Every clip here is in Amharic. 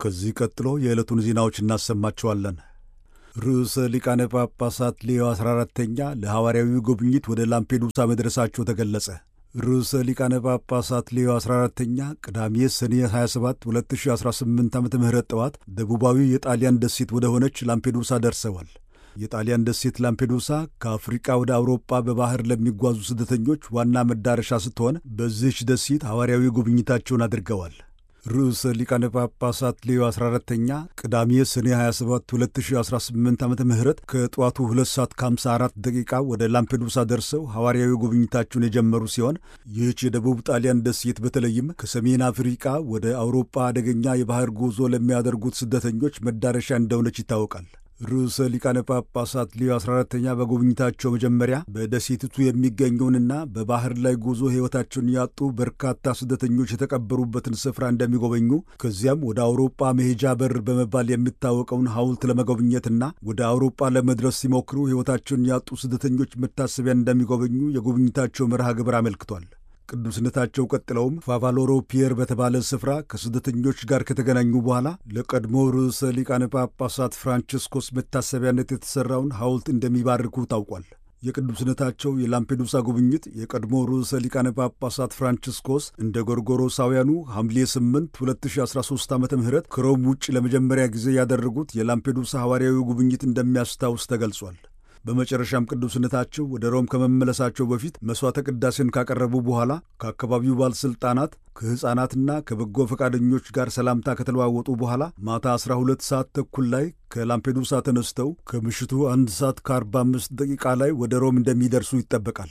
ከዚህ ቀጥሎ የዕለቱን ዜናዎች እናሰማቸዋለን። ርዕሰ ሊቃነ ጳጳሳት ሌዮ 14ተኛ ለሐዋርያዊ ጉብኝት ወደ ላምፔዱሳ መድረሳቸው ተገለጸ። ርዕሰ ሊቃነ ጳጳሳት ሌዮ 14ተኛ ቅዳሜ ሰኔ 27 2018 ዓ ም ጠዋት ደቡባዊ የጣሊያን ደሴት ወደ ሆነች ላምፔዱሳ ደርሰዋል። የጣሊያን ደሴት ላምፔዱሳ ከአፍሪቃ ወደ አውሮፓ በባህር ለሚጓዙ ስደተኞች ዋና መዳረሻ ስትሆን በዚህች ደሴት ሐዋርያዊ ጉብኝታቸውን አድርገዋል። ርዕሰ ሊቃነ ጳጳሳት ሌዮ 14ተኛ ቅዳሜ ሰኔ 27 2018 ዓ ም ከጠዋቱ 2 ሰዓት ከ54 ደቂቃ ወደ ላምፔዱሳ ደርሰው ሐዋርያዊ ጉብኝታቸውን የጀመሩ ሲሆን ይህች የደቡብ ጣሊያን ደሴት በተለይም ከሰሜን አፍሪቃ ወደ አውሮፓ አደገኛ የባህር ጉዞ ለሚያደርጉት ስደተኞች መዳረሻ እንደሆነች ይታወቃል። ርዕሰ ሊቃነ ጳጳሳት ሌዮ 14ተኛ በጉብኝታቸው መጀመሪያ በደሴቲቱ የሚገኘውንና በባህር ላይ ጉዞ ሕይወታቸውን ያጡ በርካታ ስደተኞች የተቀበሩበትን ስፍራ እንደሚጎበኙ ከዚያም ወደ አውሮጳ መሄጃ በር በመባል የሚታወቀውን ሐውልት ለመጎብኘትና ወደ አውሮጳ ለመድረስ ሲሞክሩ ሕይወታቸውን ያጡ ስደተኞች መታሰቢያ እንደሚጎበኙ የጉብኝታቸው መርሃ ግብር አመልክቷል። ቅዱስነታቸው ቀጥለውም ፋቫሎሮ ፒየር በተባለ ስፍራ ከስደተኞች ጋር ከተገናኙ በኋላ ለቀድሞ ርዕሰ ሊቃነ ጳጳሳት ፍራንቺስኮስ መታሰቢያነት የተሠራውን ሐውልት እንደሚባርኩ ታውቋል። የቅዱስነታቸው የላምፔዱሳ ጉብኝት የቀድሞ ርዕሰ ሊቃነ ጳጳሳት ፍራንቺስኮስ እንደ ጎርጎሮሳውያኑ ሐምሌ 8 2013 ዓ ም ከሮም ውጭ ለመጀመሪያ ጊዜ ያደረጉት የላምፔዱሳ ሐዋርያዊ ጉብኝት እንደሚያስታውስ ተገልጿል። በመጨረሻም ቅዱስነታቸው ወደ ሮም ከመመለሳቸው በፊት መሥዋዕተ ቅዳሴን ካቀረቡ በኋላ ከአካባቢው ባለሥልጣናት ከሕፃናትና ከበጎ ፈቃደኞች ጋር ሰላምታ ከተለዋወጡ በኋላ ማታ 12 ሰዓት ተኩል ላይ ከላምፔዱሳ ተነስተው ከምሽቱ አንድ ሰዓት ከ45 ደቂቃ ላይ ወደ ሮም እንደሚደርሱ ይጠበቃል።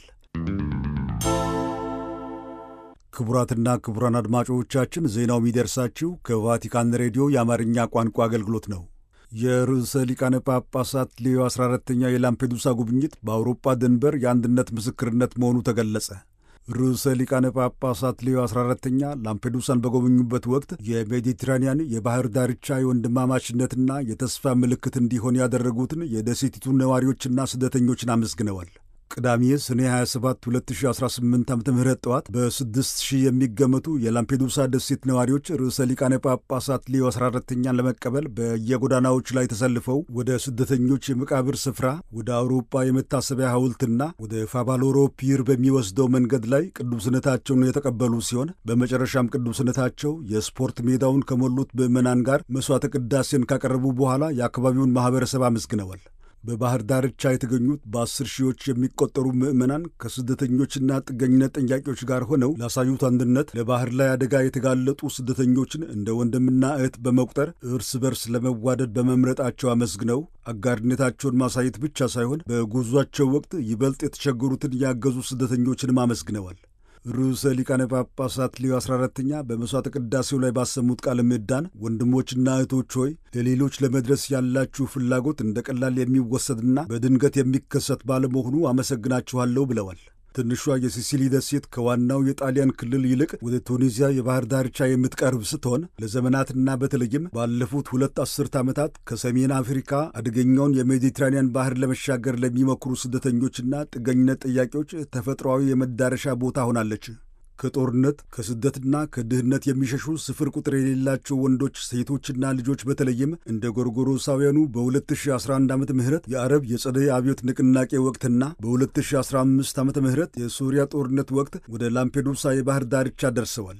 ክቡራትና ክቡራን አድማጮቻችን ዜናው የሚደርሳችሁ ከቫቲካን ሬዲዮ የአማርኛ ቋንቋ አገልግሎት ነው። የርዕሰ ሊቃነ ጳጳሳት ሌዮ 14ተኛ የላምፔዱሳ ጉብኝት በአውሮፓ ድንበር የአንድነት ምስክርነት መሆኑ ተገለጸ። ርዕሰ ሊቃነ ጳጳሳት ሌዮ 14ተኛ ላምፔዱሳን በጎበኙበት ወቅት የሜዲትራንያን የባህር ዳርቻ የወንድማማችነትና የተስፋ ምልክት እንዲሆን ያደረጉትን የደሴቲቱን ነዋሪዎችና ስደተኞችን አመስግነዋል። ቅዳሜ ሰኔ 27 2018 ዓ ም ጠዋት በስድስት ሺህ የሚገመቱ የላምፔዱሳ ደሴት ነዋሪዎች ርዕሰ ሊቃነ ጳጳሳት ሌዮ 14ተኛን ለመቀበል በየጎዳናዎች ላይ ተሰልፈው ወደ ስደተኞች የመቃብር ስፍራ፣ ወደ አውሮፓ የመታሰቢያ ሐውልትና ወደ ፋቫሎሮ ፒር በሚወስደው መንገድ ላይ ቅዱስነታቸውን የተቀበሉ ሲሆን በመጨረሻም ቅዱስነታቸው የስፖርት ሜዳውን ከሞሉት ምዕመናን ጋር መሥዋዕተ ቅዳሴን ካቀረቡ በኋላ የአካባቢውን ማኅበረሰብ አመስግነዋል። በባህር ዳርቻ የተገኙት በአስር ሺዎች የሚቆጠሩ ምዕመናን ከስደተኞችና ጥገኝነት ጠያቂዎች ጋር ሆነው ላሳዩት አንድነት ለባህር ላይ አደጋ የተጋለጡ ስደተኞችን እንደ ወንድምና እህት በመቁጠር እርስ በርስ ለመዋደድ በመምረጣቸው አመስግነው አጋርነታቸውን ማሳየት ብቻ ሳይሆን በጉዟቸው ወቅት ይበልጥ የተቸገሩትን ያገዙ ስደተኞችንም አመስግነዋል። ርዕሰ ሊቃነ ጳጳሳት ሌዮ 14ተኛ በመሥዋዕተ ቅዳሴው ላይ ባሰሙት ቃለ ምዕዳን ወንድሞችና እህቶች ሆይ ለሌሎች ለመድረስ ያላችሁ ፍላጎት እንደ ቀላል የሚወሰድና በድንገት የሚከሰት ባለመሆኑ አመሰግናችኋለሁ ብለዋል። ትንሿ የሲሲሊ ደሴት ከዋናው የጣሊያን ክልል ይልቅ ወደ ቱኒዚያ የባህር ዳርቻ የምትቀርብ ስትሆን ለዘመናትና በተለይም ባለፉት ሁለት አስርት ዓመታት ከሰሜን አፍሪካ አደገኛውን የሜዲትራኒያን ባህር ለመሻገር ለሚሞክሩ ስደተኞችና ጥገኝነት ጥያቄዎች ተፈጥሯዊ የመዳረሻ ቦታ ሆናለች። ከጦርነት ከስደትና ከድህነት የሚሸሹ ስፍር ቁጥር የሌላቸው ወንዶች፣ ሴቶችና ልጆች በተለይም እንደ ጎርጎሮሳውያኑ በ2011 ዓ ም የአረብ የጸደይ አብዮት ንቅናቄ ወቅትና በ2015 ዓ ም የሱሪያ ጦርነት ወቅት ወደ ላምፔዱሳ የባህር ዳርቻ ደርሰዋል።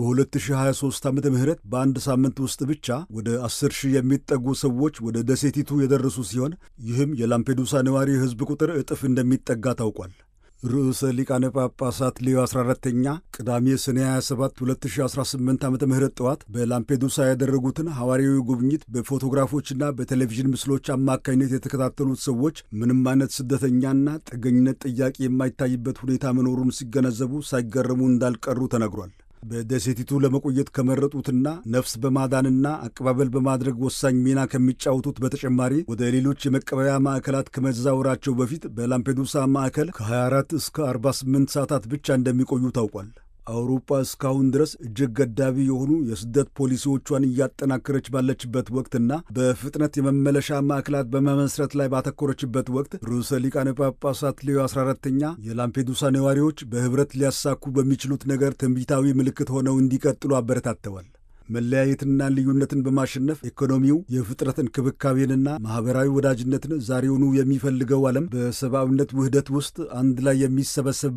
በ2023 ዓ ም በአንድ ሳምንት ውስጥ ብቻ ወደ 10 ሺህ የሚጠጉ ሰዎች ወደ ደሴቲቱ የደረሱ ሲሆን ይህም የላምፔዱሳ ነዋሪ ሕዝብ ቁጥር እጥፍ እንደሚጠጋ ታውቋል። ርዕሰ ሊቃነ ጳጳሳት ሌዮ 14ተኛ ቅዳሜ ሰኔ 27 2018 ዓ ም ጠዋት በላምፔዱሳ ያደረጉትን ሐዋርያዊ ጉብኝት በፎቶግራፎችና በቴሌቪዥን ምስሎች አማካኝነት የተከታተሉት ሰዎች ምንም አይነት ስደተኛና ጥገኝነት ጥያቄ የማይታይበት ሁኔታ መኖሩን ሲገነዘቡ ሳይገረሙ እንዳልቀሩ ተነግሯል። በደሴቲቱ ለመቆየት ከመረጡትና ነፍስ በማዳንና አቀባበል በማድረግ ወሳኝ ሚና ከሚጫወቱት በተጨማሪ ወደ ሌሎች የመቀበያ ማዕከላት ከመዛወራቸው በፊት በላምፔዱሳ ማዕከል ከ24 እስከ 48 ሰዓታት ብቻ እንደሚቆዩ ታውቋል። አውሮፓ እስካሁን ድረስ እጅግ ገዳቢ የሆኑ የስደት ፖሊሲዎቿን እያጠናከረች ባለችበት ወቅትና በፍጥነት የመመለሻ ማዕከላት በመመስረት ላይ ባተኮረችበት ወቅት ርዕሰ ሊቃነ ጳጳሳት ሌዮ 14ተኛ የላምፔዱሳ ነዋሪዎች በኅብረት ሊያሳኩ በሚችሉት ነገር ትንቢታዊ ምልክት ሆነው እንዲቀጥሉ አበረታተዋል። መለያየትና ልዩነትን በማሸነፍ ኢኮኖሚው የፍጥረት እንክብካቤንና ማኅበራዊ ወዳጅነትን ዛሬውኑ የሚፈልገው ዓለም በሰብአዊነት ውህደት ውስጥ አንድ ላይ የሚሰበሰብ